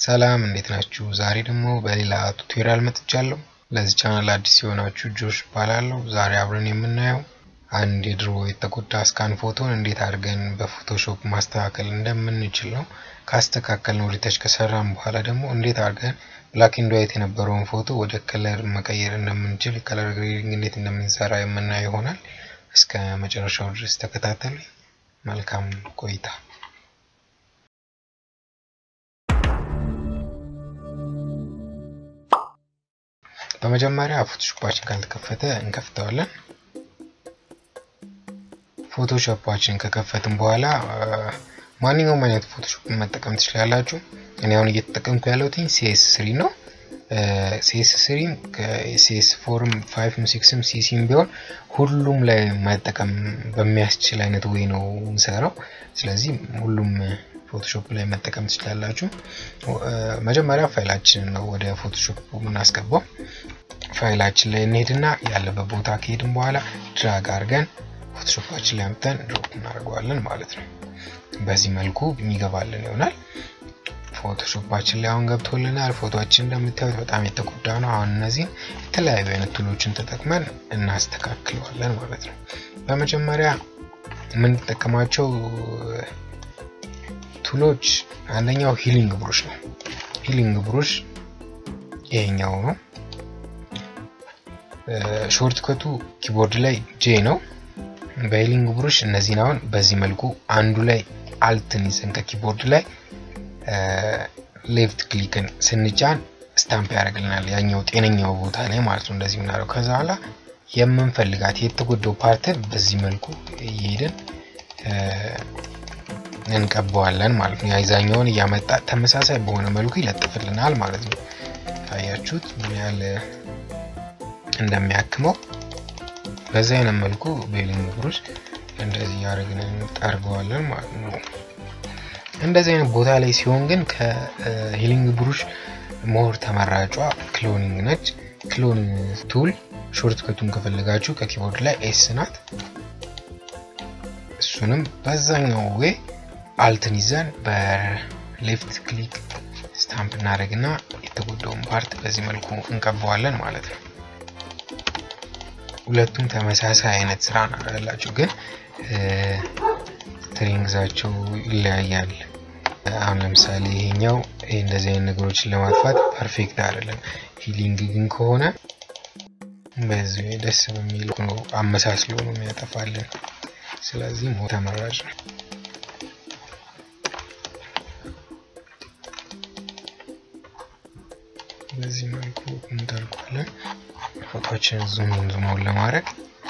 ሰላም እንዴት ናችሁ? ዛሬ ደግሞ በሌላ ቱቶሪያል መጥቻለሁ። ለዚህ ቻናል አዲስ የሆናችሁ ጆሽ እባላለሁ። ዛሬ አብረን የምናየው አንድ የድሮ የተጎዳ ስካን ፎቶን እንዴት አድርገን በፎቶሾፕ ማስተካከል እንደምንችል ነው። ካስተካከልን ወደታች ከሰራን በኋላ ደግሞ እንዴት አድርገን ብላክ ኤንድ ዋይት የነበረውን ፎቶ ወደ ከለር መቀየር እንደምንችል፣ ከለር ግሬዲንግ እንዴት እንደምንሰራ የምናየው ይሆናል። እስከ መጨረሻው ድረስ ተከታተሉ። መልካም ቆይታ። በመጀመሪያ ፎቶሾፓችን ካልተከፈተ እንከፍተዋለን። ፎቶሾፓችን ከከፈትን በኋላ ማንኛውም አይነት ፎቶሾፕ መጠቀም ትችላላችሁ። እኔ አሁን እየተጠቀምኩ ያለሁት ሲኤስ ስሪ ነው። ሲኤስ ስሪም ከሲኤስ ፎርም ፋይቭም ሲክስም ሲሲም ቢሆን ሁሉም ላይ መጠቀም በሚያስችል አይነት ወይ ነው እንሰራው። ስለዚህ ሁሉም ፎቶሾፕ ላይ መጠቀም ትችላላችሁ። መጀመሪያ ፋይላችንን ነው ወደ ፎቶሾፕ የምናስገባው። ፋይላችን ላይ እንሄድና ያለበት ቦታ ከሄድን በኋላ ድራግ አድርገን ፎቶሾፓችን ላይ አምጥተን ድሮፕ እናደርገዋለን ማለት ነው። በዚህ መልኩ የሚገባልን ይሆናል። ፎቶሾፓችን ላይ አሁን ገብቶልናል። ፎቶችን እንደምታዩት በጣም የተጎዳ ነው። አሁን እነዚህን የተለያዩ አይነት ቱሎችን ተጠቅመን እናስተካክለዋለን ማለት ነው። በመጀመሪያ የምንጠቀማቸው ቱሎች አንደኛው ሂሊንግ ብሩሽ ነው። ሂሊንግ ብሩሽ ይሄኛው ነው። ሾርት ከቱ ኪቦርድ ላይ ጄ ነው። በሂሊንግ ብሩሽ እነዚህን አሁን በዚህ መልኩ አንዱ ላይ አልትን ይዘን ከኪቦርድ ላይ ሌፍት ክሊክን ስንጫን ስታምፕ ያደርግልናል ያኛው ጤነኛው ቦታ ላይ ማለት ነው። እንደዚህ ምናደርገው ከዛ በኋላ የምንፈልጋት የተጎዳው ፓርትን በዚህ መልኩ እየሄድን እንቀባዋለን ማለት ነው። የአይዛኛውን እያመጣ ተመሳሳይ በሆነ መልኩ ይለጥፍልናል ማለት ነው። ታያችሁት ምን ያህል እንደሚያክመው በዚህ አይነት መልኩ በሂሊንግ ብሩሽ እንደዚህ ያደርግን እንጠርገዋለን ማለት ነው። እንደዚህ አይነት ቦታ ላይ ሲሆን ግን ከሂሊንግ ብሩሽ ሞር ተመራጯ ክሎኒንግ ነች። ክሎን ቱል ሾርት ከቱን ከፈለጋችሁ ከኪቦርድ ላይ ኤስ ናት። እሱንም በዛኛው ዌይ አልትን ይዘን በሌፍት ክሊክ ስታምፕ እናደርግና የተጎዳውን ፓርት በዚህ መልኩ እንቀባዋለን ማለት ነው። ሁለቱም ተመሳሳይ አይነት ስራ ያላቸው ግን ስትሪንግዛቸው ይለያያል። አሁን ለምሳሌ ይሄኛው ይሄ እንደዚህ አይነት ነገሮችን ለማጥፋት ፐርፌክት አይደለም። ሂሊንግ ግን ከሆነ በዚህ ደስ በሚል ነው አመሳስሎ ነው የሚያጠፋልን። ስለዚህ ሞ ተመራጭ ነው። በዚህ መልኩ እንጠልቋለን። ፎቶችን ዙም ዙማውን ለማድረግ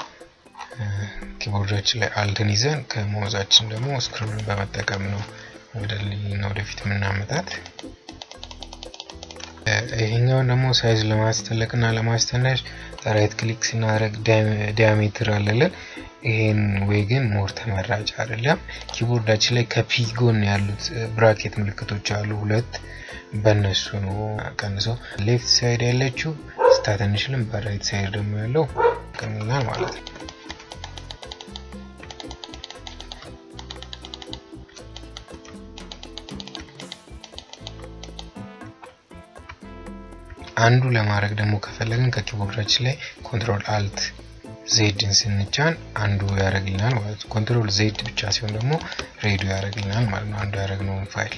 ኪቦርዳችን ላይ አልትን ይዘን ከመውዛችን ደግሞ ስክሮልን በመጠቀም ነው ወደ ልና ወደፊት የምናመጣት። ይሄኛውን ደግሞ ሳይዝ ለማስተለቅ እና ለማስተነሽ ራይት ክሊክ ስናደርግ ዲያሜትር አለለን። ይሄን ወይ ግን ሞር ተመራጭ አይደለም። ኪቦርዳችን ላይ ከፒ ጎን ያሉት ብራኬት ምልክቶች አሉ ሁለት፣ በእነሱ ነው ቀንሰው። ሌፍት ሳይድ ያለችው ስታተንሽልም በራይት ሳይድ ደግሞ ያለው ቀንላል ማለት ነው። አንዱ ለማድረግ ደግሞ ከፈለግን ከኪቦርዳችን ላይ ኮንትሮል አልት ዜድን ስንጫን አንዱ ያደርግልናል ማለት ነው። ኮንትሮል ዜድ ብቻ ሲሆን ደግሞ ሬዲዮ ያደርግልናል ማለት ነው። አንዱ ያደረግነውን ፋይል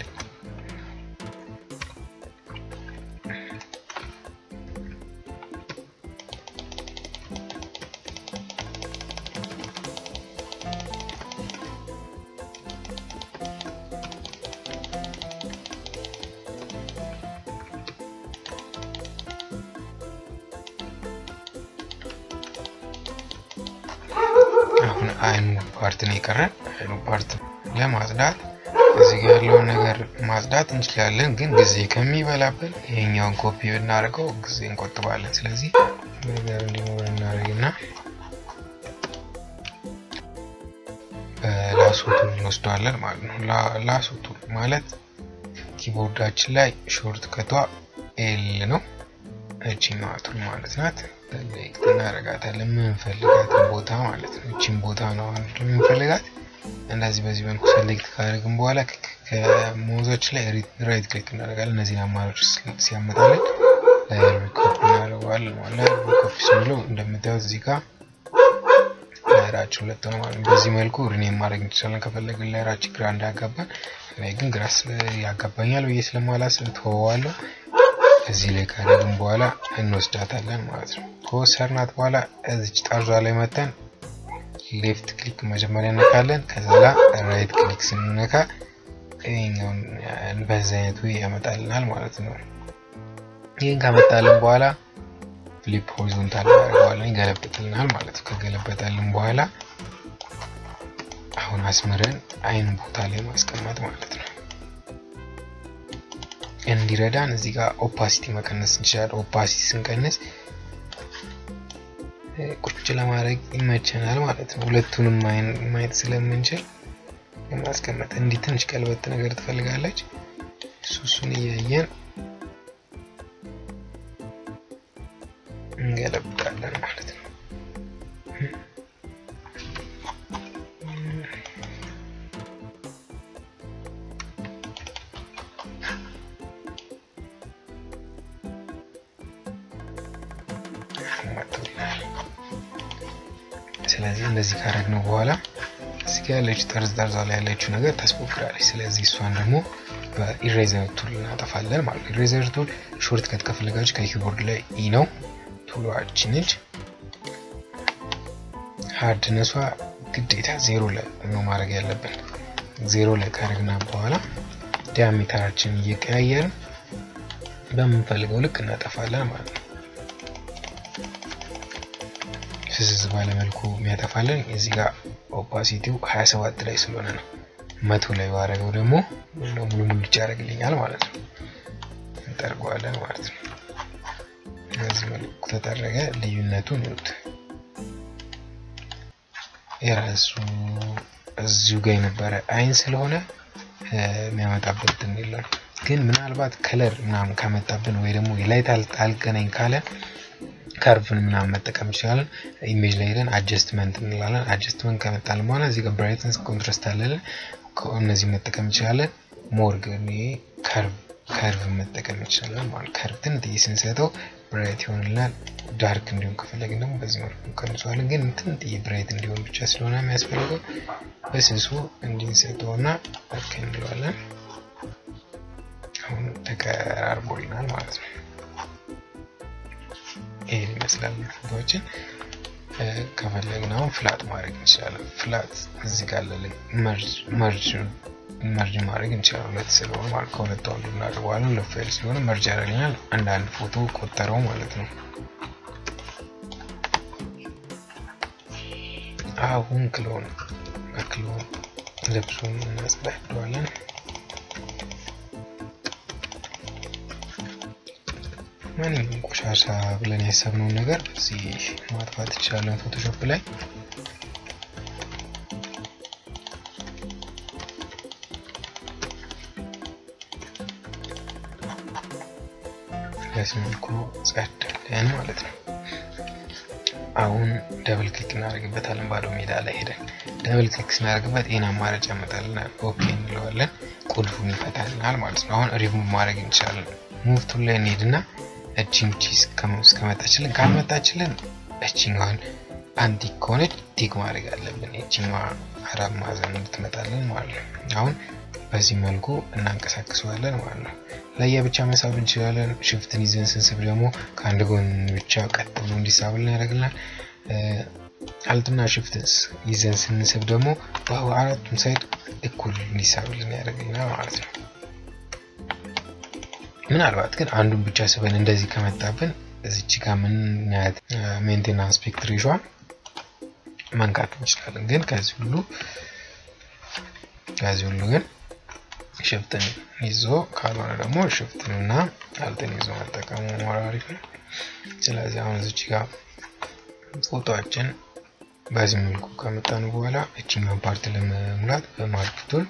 አሁን አይኑ ፓርት ነው የቀረን። አይኑ ፓርት ለማጽዳት እዚህ ጋር ያለውን ነገር ማጽዳት እንችላለን፣ ግን ጊዜ ከሚበላብን ይሄኛውን ኮፒ ብናደርገው ጊዜ እንቆጥባለን። ስለዚህ ነገር እንዲኖር እናደርግና ላሶቱን እንወስደዋለን ማለት ነው። ላሶቱ ማለት ኪቦርዳችን ላይ ሾርት ከቷ ኤል ነው። እቺኛዋ ቱል ማለት ናት። እናደርጋታለን የምንፈልጋትን ቦታ ማለት ነው። እቺን ቦታ ነው የምንፈልጋት እንደዚህ በዚህ መልኩ ሰሌክት ካደረግን በኋላ ከሞዛችን ላይ ራይት ክሊክ እናደርጋለን። እነዚህን አማራጮች ሲያመጣልን ላይብራሪ ኮፒ እናደርገዋለን ማለት ላይብራሪ ኮፒ ስንለው እንደምታዩት እዚህ ጋር ላይራችን ሁለት ነው ማለት ነው። በዚህ መልኩ ሪኔም ማድረግ እንችላለን ከፈለግን ላይራችን ግራ እንዳያጋባን። እኔ ግን ግራ ያጋባኛል ብዬ ስለማላስብ ተወዋለሁ። እዚህ ላይ ካደረግን በኋላ እንወስዳታለን ማለት ነው። ከወሰድናት በኋላ እዚች ጠርዟ ላይ መተን ሌፍት ክሊክ መጀመሪያ እነካለን። ከዛ ራይት ክሊክ ስንነካ ይሄኛውን በዚህ አይነቱ ያመጣልናል ማለት ነው። ይህን ካመጣልን በኋላ ፍሊፕ ሆሪዞንታል እናደርገዋለን ይገለብጥልናል ማለት ነው። ከገለበጠልን በኋላ አሁን አስምረን አይን ቦታ ላይ ማስቀመጥ ማለት ነው። እንዲረዳን እዚህ ጋር ኦፓሲቲ መቀነስ እንችላለን። ኦፓሲቲ ስንቀንስ ቁጭ ለማድረግ ይመቸናል ማለት ነው። ሁለቱንም ማየት ስለምንችል ለማስቀመጥ እንዲህ ትንሽ ቀልበት ነገር ትፈልጋለች። እሱ እሱን እያየን እንገለብጣለን ማለት ነው። ስለዚህ እንደዚህ ካረግነው በኋላ እዚህ ጋር ያለችው ጠርዝ ጠርዟ ላይ ያለችው ነገር ታስፎክራለች። ስለዚህ እሷን ደግሞ በኢሬዘር ቱል እናጠፋለን ማለት ነው። ኢሬዘር ቱል ሾርት ከት ከፈለጋችሁ ከኪቦርድ ላይ ኢ ነው ቱሏችን ነች። ሃርድነሷ ግዴታ ዜሮ ላይ ነው ማድረግ ያለብን። ዜሮ ላይ ካረግና በኋላ ዲያሜተራችን እየቀያየርን በምንፈልገው ልክ እናጠፋለን ማለት ነው። ፍዝዝ ባለመልኩ የሚያጠፋልን እዚህ ጋር ኦፓሲቲው 27 ላይ ስለሆነ ነው። መቶ ላይ ባረገው ደግሞ ሙሉ ሙሉ ያደርግልኛል ማለት ነው። እንጠርገዋለን ማለት ነው። በዚህ መልኩ ተጠረገ። ልዩነቱን ይዩት። የራሱ እዚሁ ጋር የነበረ አይን ስለሆነ የሚያመጣበት እንትን የለም። ግን ምናልባት ከለር ምናምን ካመጣብን ወይ ደግሞ የላይት አልገናኝ ካለ ከርቭን ምናምን መጠቀም እንችላለን። ኢሜጅ ላይ ሄደን አጀስትመንት እንላለን። አጀስትመንት ከመጣልን በኋላ እዚህ ጋር ብራይትነስ፣ ኮንትራስት አለልን። እነዚህ መጠቀም እንችላለን። ሞር ግን ከርቭ መጠቀም እንችላለን ማለት ከርቭ ትንጥዬ ስንሰጠው ብራይት ይሆንልናል። ዳርክ እንዲሆን ከፈለግን ደግሞ በዚህ መልኩ እንቀንሰዋለን። ግን ትንጥዬ ብራይት እንዲሆን ብቻ ስለሆነ የሚያስፈልገው በስሱ እንዲንሰጠውና ኦኬ እንለዋለን። አሁን ተቀራርቦልናል ማለት ነው። ይሄን ይመስላል ፎቶዎችን ከፈለግን አሁን ፍላት ማድረግ እንችላለን። ፍላት እዚህ ጋር አለልን መርጅ መርጅ ማድረግ እንችላለን። ሁለት ስለሆነ ማለት ከሁለቱ አንዱ እናደርገዋለን። ሁለት ፋይል ስለሆነ መርጅ ያደርግልናል። አንዳንድ ፎቶ ቆጠረው ማለት ነው። አሁን ክሎን በክሎን ልብሱን እናጽዳደዋለን። ማንኛውም ቆሻሻ ብለን ያሰብነውን ነገር እዚህ ማጥፋት እንችላለን ፎቶሾፕ ላይ። በዚህ መልኩ ጸዳለን ማለት ነው። አሁን ደብል ክሊክ እናደርግበታለን። ባዶ ሜዳ ላይ ሄደን ደብል ክሊክ ስናደርግበት ይህን አማራጭ ያመጣልናል። ኦኬ እንለዋለን። ቁልፉን ይፈታልናል ማለት ነው። አሁን ሪሙቭ ማድረግ እንችላለን። ሙቭ ቱል ላይ እንሄድና እቺን ቺዝ እስከመጣችልን ካልመጣችልን እቺኛዋን አንቲክ ከሆነች ቲክ ማድረግ አለብን። እቺኛዋ አራት ማዕዘን እንድትመጣልን ማለት ነው። አሁን በዚህ መልኩ እናንቀሳቅሰዋለን ማለት ነው። ለየብቻ መሳብ እንችላለን። ሽፍትን ይዘን ስንስብ ደግሞ ከአንድ ጎን ብቻ ቀጥ ብሎ እንዲሳብልን ያደርግልናል። አልትና ሽፍትን ይዘን ስንስብ ደግሞ አራቱም ሳይድ እኩል እንዲሳብልን ያደርግልናል ማለት ነው። ምናልባት ግን አንዱን ብቻ ስበን እንደዚህ ከመጣብን እዚች ጋር ምናያት ሜንቴናንስ ፒክትሪሿን መንካት እንችላለን። ግን ከዚህ ሁሉ ከዚህ ሁሉ ግን ሽፍትን ይዞ ካልሆነ ደግሞ ሽፍትን እና አልትን ይዞ መጠቀሙ ሞር አሪፍ ነው። ስለዚህ አሁን እዚች ጋር ፎቶችን በዚህ መልኩ ከመጣን በኋላ እችኛውን ፓርት ለመሙላት በማርክ ቱል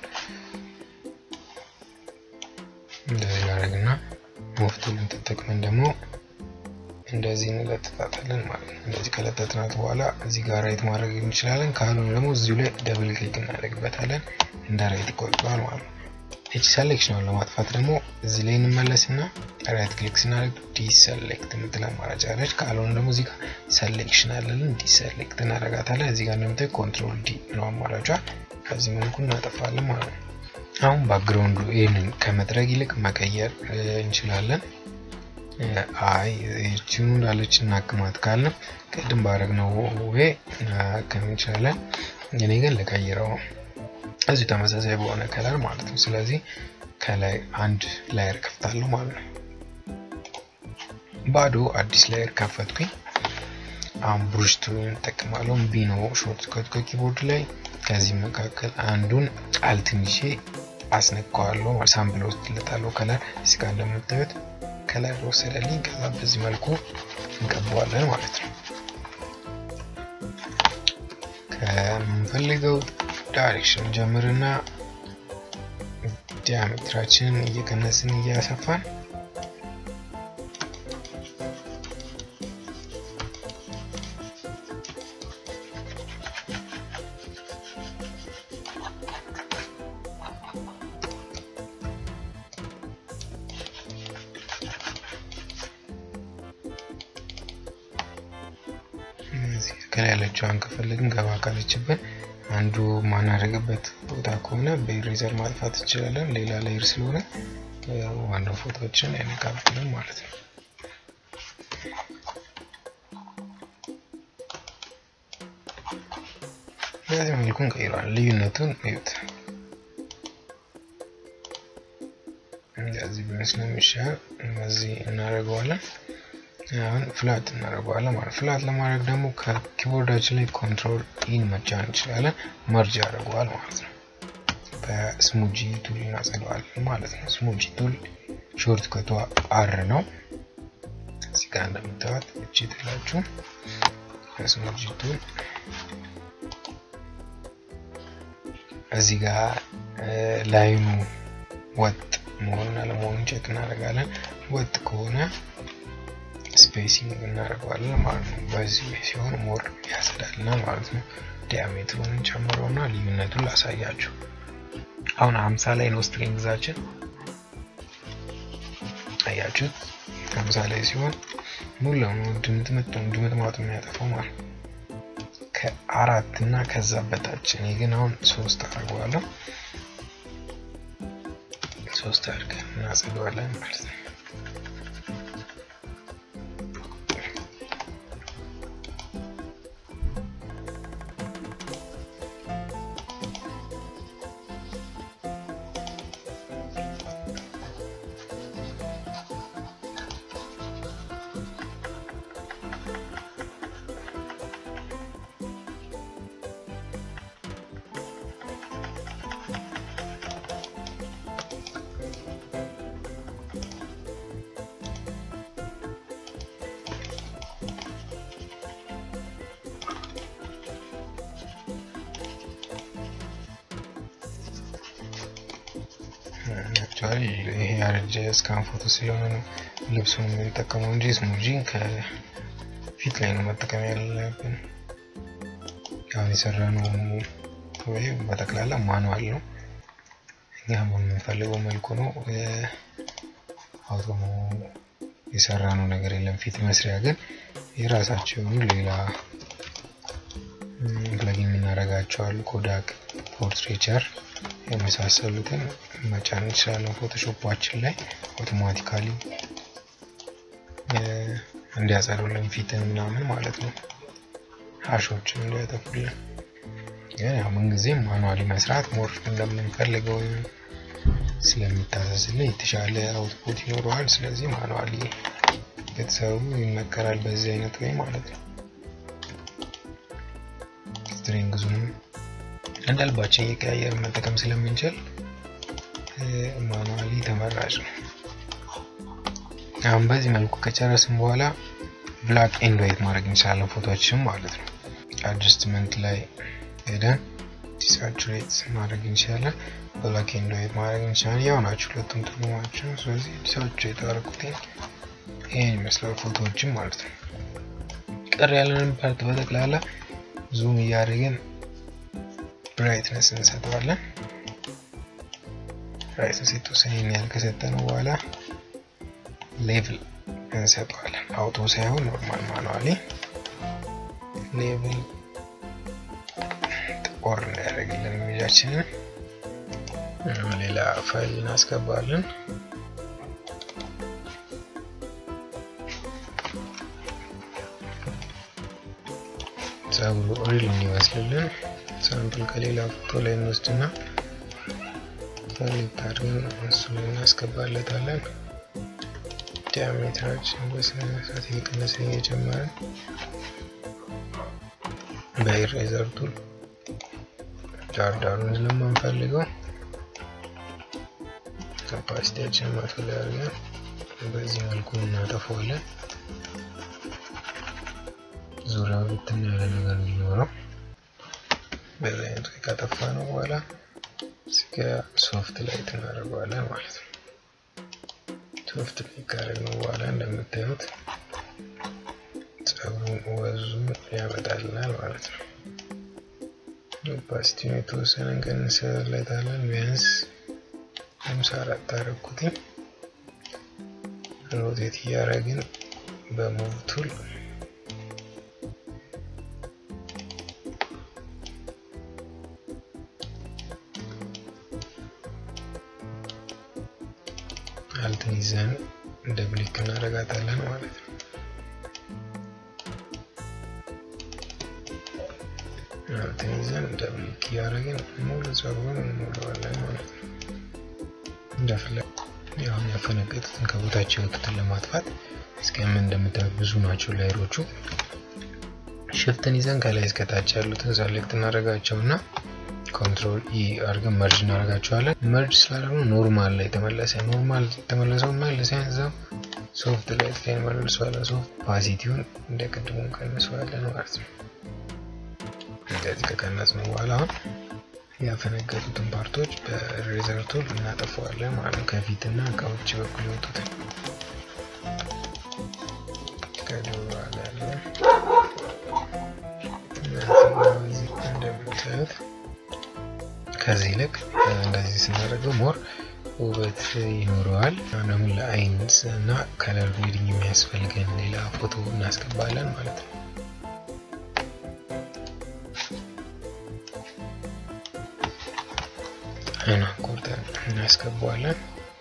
እንደዚህ እናደርግና ሙቭ ቱልን ተጠቅመን ደግሞ እንደዚህ እንለጥፋታለን ማለት ነው። እንደዚህ ከለጠጥናት በኋላ እዚህ ጋር ራይት ማድረግ እንችላለን። ካልሆነ ደግሞ እዚሁ ላይ ደብል ክሊክ እናደርግበታለን እንደ ራይት ይቆጥረዋል ማለት ነው። እቺ ሰሌክሽኗን ለማጥፋት ደግሞ እዚህ ላይ እንመለስና ራይት ክሊክ ስናደርግ ዲሰሌክት የምትል አማራጭ አለች። ካልሆነ ደግሞ እዚህ ጋር ሰሌክሽን አለልን ዲሰሌክት እናደርጋታለን። እዚህ ጋር እንደምታይ ኮንትሮል ዲ ነው አማራጯ። ከዚህ መልኩ እናጠፋለን ማለት ነው። አሁን ባክግራውንዱ ይህንን ከመጥረግ ይልቅ መቀየር እንችላለን። አይ ይህችኑ እንዳለች እናክማት ካልንም ቅድም ባረግነው ወይ እናክም እንችላለን። እኔ ግን ልቀይረው እዚሁ ተመሳሳይ በሆነ ከለር ማለት ነው። ስለዚህ ከላይ አንድ ላየር ከፍታለሁ ማለት ነው። ባዶ አዲስ ላየር ከፈትኩኝ። አሁን ብሩሽ ቱል እንጠቀማለሁ። ቢ ነው ሾርት ከት ከኪቦርድ ላይ ከዚህ መካከል አንዱን አልትንሼ አስነካዋለሁ። ሳምፕል ወስድለታለሁ ከለር እዚህ ጋር እንደምታዩት ከለር ወሰደልኝ። ከዛ በዚህ መልኩ እንቀባዋለን ማለት ነው። ከምንፈልገው ዳይሬክሽን ጀምርና ዲያሜትራችንን እየቀነስን እያሰፋን ከላይ ያለችዋን ከፈለግን ገባ ካለችብን አንዱ ማናደርግበት ቦታ ከሆነ በኢሬዘር ማጥፋት እንችላለን። ሌላ ላይር ስለሆነ ዋናው ፎቶዎችን አይነካብንም ማለት ነው። በዚህ መልኩ እንቀይረዋለን። ልዩነቱን እዩት። እንደዚህ ቢመስል የሚሻል እዚህ እናደርገዋለን። አሁን ፍላት እናደርገዋለን ማለት ፍላት ለማድረግ ደግሞ ከኪቦርዳችን ላይ ኮንትሮል ኢን መጫን እንችላለን። መርጅ ያደርገዋል ማለት ነው። በስሙጂ ቱል እናጸደዋለን ማለት ነው። ስሙጂ ቱል ሾርት ከቷ አር ነው። እዚህ ጋር እንደምታዩት እቺ ትላችሁ በስሙጂ ቱል እዚህ ጋር ላይኑ ወጥ መሆኑን አለመሆኑን ቼክ እናደርጋለን። ወጥ ከሆነ ስፔሲንግ እናደርገዋለን ማለት ነው። በዚህ ሲሆን ሞር ያሰዳልናል ማለት ነው። ዲያሜትሩን ጨምረውና ልዩነቱን ላሳያችሁ። አሁን ሀምሳ ላይ ነው ስትሪንግዛችን አያችሁት። ሀምሳ ላይ ሲሆን ሙሉ ለሙሉ ድምጥምጥ ድምጥማጡ የሚያጠፋው ማለት ነው። ከአራት እና ከዛ በታች እኔ ግን አሁን ሶስት አድርገዋለሁ። ሶስት አድርገን እናጸደዋለን ማለት ነው። አክቹዋሊ ይሄ ያረጀ ስካን ፎቶ ስለሆነ ነው ልብሱን የምንጠቀመው እንጂ ስሙጂን ከፊት ላይ ነው መጠቀም ያለብን። አሁን የሰራነው ወይ በጠቅላላ ማኑዋል ነው። እኛ በምንፈልገው መልኩ ነው አውቶ የሰራነው ነገር የለም። ፊት መስሪያ ግን የራሳቸው የሆኑ ሌላ ፕለጊን የምናደርጋቸው አሉ። ኮዳክ፣ ፖርትሬቸር የመሳሰሉትን መጫን እንችላለን። ፎቶሾፓችን ላይ አውቶማቲካሊ እንዲያጸዱልን ፊትን ምናምን ማለት ነው፣ ሀሾችን እንዲያጠፉልን። ግን ያው ምንጊዜም ማኑዋሊ መስራት ሞር እንደምንፈልገው ስለሚታዘዝልን የተሻለ አውትፑት ይኖረዋል። ስለዚህ ማኑዋሊ ቤተሰቡ ይመከራል በዚህ አይነት ወይ ማለት ነው። ስትሪንግዙንም እንደ ልባችን እየቀያየር መጠቀም ስለምንችል ማኑዋሊ ተመራጭ ነው። አሁን በዚህ መልኩ ከጨረስን በኋላ ብላክ ኤንድ ዋይት ማድረግ እንችላለን ፎቶችን ማለት ነው። አድጀስትመንት ላይ ሄደን ዲሳቹሬት ማድረግ እንችላለን። ብላክ ኤንድ ዋይት ማድረግ እንችላለን። ያው ናቸው ሁለቱም ትርጉማቸው። ስለዚህ ዲሳቹሬት አደረኩት። ይህን ይመስላል ፎቶዎችን ማለት ነው። ቀር ያለንን ፓርት በጠቅላላ ዙም እያደረግን ብራይትነስ እንሰጠዋለን። ብራይትነስ የተወሰነ ያህል ከሰጠነው በኋላ ሌቭል እንሰጠዋለን። አውቶ ሳይሆን ኖርማል ማኑዋሊ ሌቭል ጥቁር እንዳያደርግልን ኢሜጃችንን ሌላ ፋይል እናስገባለን። ጸጉሩ ሪል እንዲመስልልን ሳምፕል ከሌላ ፎቶ ላይ እንወስድና ሴሌክት አድርገን እሱ ላይ እናስገባለታለን። ዲያሜትራችን በስነ ስርዓት እየቀነሰ እየጨመረን በኢሬዘር ቱል ዳርዳሩን ስለማንፈልገው ካፓሲቲያችን መቶ ላይ አድርገን በዚህ መልኩ እናጠፈዋለን። ዙሪያው ብትን ያለ ነገር እንዲኖረው በዚህ አይነት ካጠፋ ነው በኋላ እስከ ሶፍት ላይት እናደርገዋለን ማለት ነው። ሶፍት ላይት ካደረግነው በኋላ እንደምታዩት ጸጉሩን ወዙን ያመጣልናል ማለት ነው። ኦፓሲቲውን የተወሰነ እንቀንስለታለን። ቢያንስ ሃምሳ አራት አደረኩትኝ። ሮቴት እያደረግን በሙቭ ቱል አልትን ይዘን ደብሊክ እናደርጋታለን ማለት ነው። አልትን ይዘን ደብሊክ እያደረግን ሙሉ ጸጉሩን እንሞላዋለን ማለት ነው። እንደፈለግ አሁን ያፈነገጡትን ከቦታቸው የወጡትን ለማጥፋት እስከምን እንደምታዩት ብዙ ናቸው ላይሮቹ። ሽፍትን ይዘን ከላይ እስከታች ያሉትን ሰሌክት እናደርጋቸው እና ኮንትሮል ኢ አድርገን መርጅ እናደርጋቸዋለን። መርጅ ስላደረግነው ኖርማል ላይ ተመለሰ። ኖርማል የተመለሰው መልሰን እዛው ሶፍት ላይ ላይ መልሰዋለን። ሶፍት ፓሲቲውን እንደ ቅድሙ ቀንሰዋለን ማለት ነው። እንደዚህ ከቀነጽነው በኋላ አሁን ያፈነገጡትን ፓርቶች በሬዘር ቱል እናጠፈዋለን ማለት ነው። ከፊትና ከውጭ በኩል የወጡትን ከደባለ ያለ እንደምታዩት ከዚህ ይልቅ እንደዚህ ስናደርገው ሞር ውበት ይኖረዋል። ደግሞ ለአይን እና ከለር ግሬዲንግ የሚያስፈልገን ሌላ ፎቶ እናስገባለን ማለት ነው። አይኗን ቆርጠን እናስገባዋለን።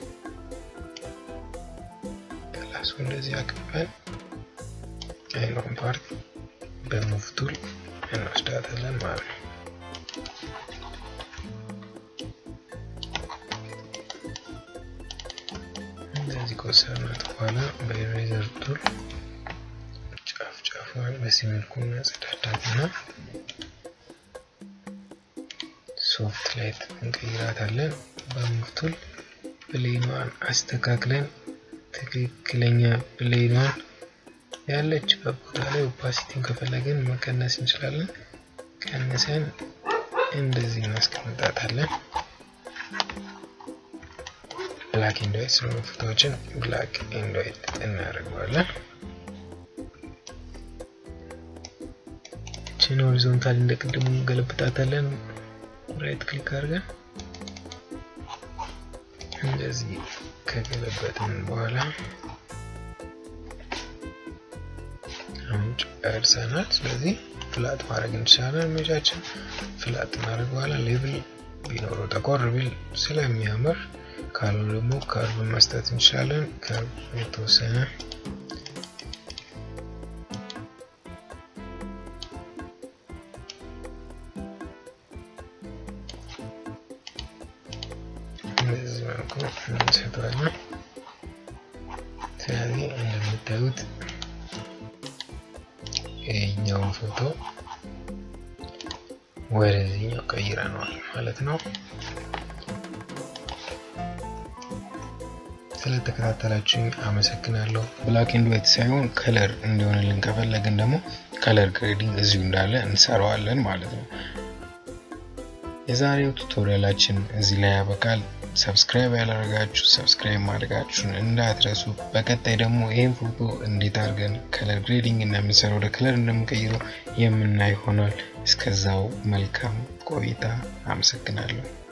ከላሱ እንደዚህ አቅበን አይኗን ፓርት በሙቭ ቱል እንወስዳታለን ማለት ነው። እንደዚህ ከወሰድናት በኋላ በኢሬዘር ቱል ጫፍ ጫፏን በዚህ መልኩ እናጸዳዳትና ሶፍት ላይት እንቀይራታለን። በሙቭ ቱል ብሌኗን አስተካክለን ትክክለኛ ብሌኗን ያለችበት ቦታ ላይ ኦፓሲቲን ከፈለግን መቀነስ እንችላለን። ቀንሰን እንደዚህ እናስቀምጣታለን። ብላክ ኤንድ ዋይት ስለሆኑ ፎቶዎችን ብላክ ኤንድ ዋይት እናደርገዋለን። ችን ሆሪዞንታል እንደ ቅድሙ ገለብጣታለን። ራይት ክሊክ አድርገን እንደዚህ ከገለበጥን በኋላ አሁን ጨርሰናል። ስለዚህ ፍላጥ ማድረግ እንችላለን። ኢሜጃችን ፍላጥ እናደርግ በኋላ ሌብል ቢኖረው ጠቆር ቢል ስለሚያምር ካሉ ደግሞ ከርብ መስጠት እንችላለን። ከርብ የተወሰነ በዚህ መልኩ እንሰጠዋለን። ስለዚህ እንደምታዩት ይህኛውን ፎቶ ወደዚህኛው ቀይረነዋል ማለት ነው። ስለተከታተላችሁኝ አመሰግናለሁ። ብላክ ኤንድ ዋይት ሳይሆን ከለር እንዲሆንልን ከፈለግን ደግሞ ከለር ግሬዲንግ እዚሁ እንዳለ እንሰራዋለን ማለት ነው። የዛሬው ቱቶሪያላችን እዚህ ላይ ያበቃል። ሰብስክራይብ ያላደረጋችሁ ሰብስክራይብ ማድረጋችሁን እንዳትረሱ። በቀጣይ ደግሞ ይህን ፎቶ እንዴት አድርገን ከለር ግሬዲንግ እንደምንሰራው ወደ ከለር እንደምንቀይረው የምናይ ይሆናል። እስከዛው መልካም ቆይታ። አመሰግናለሁ።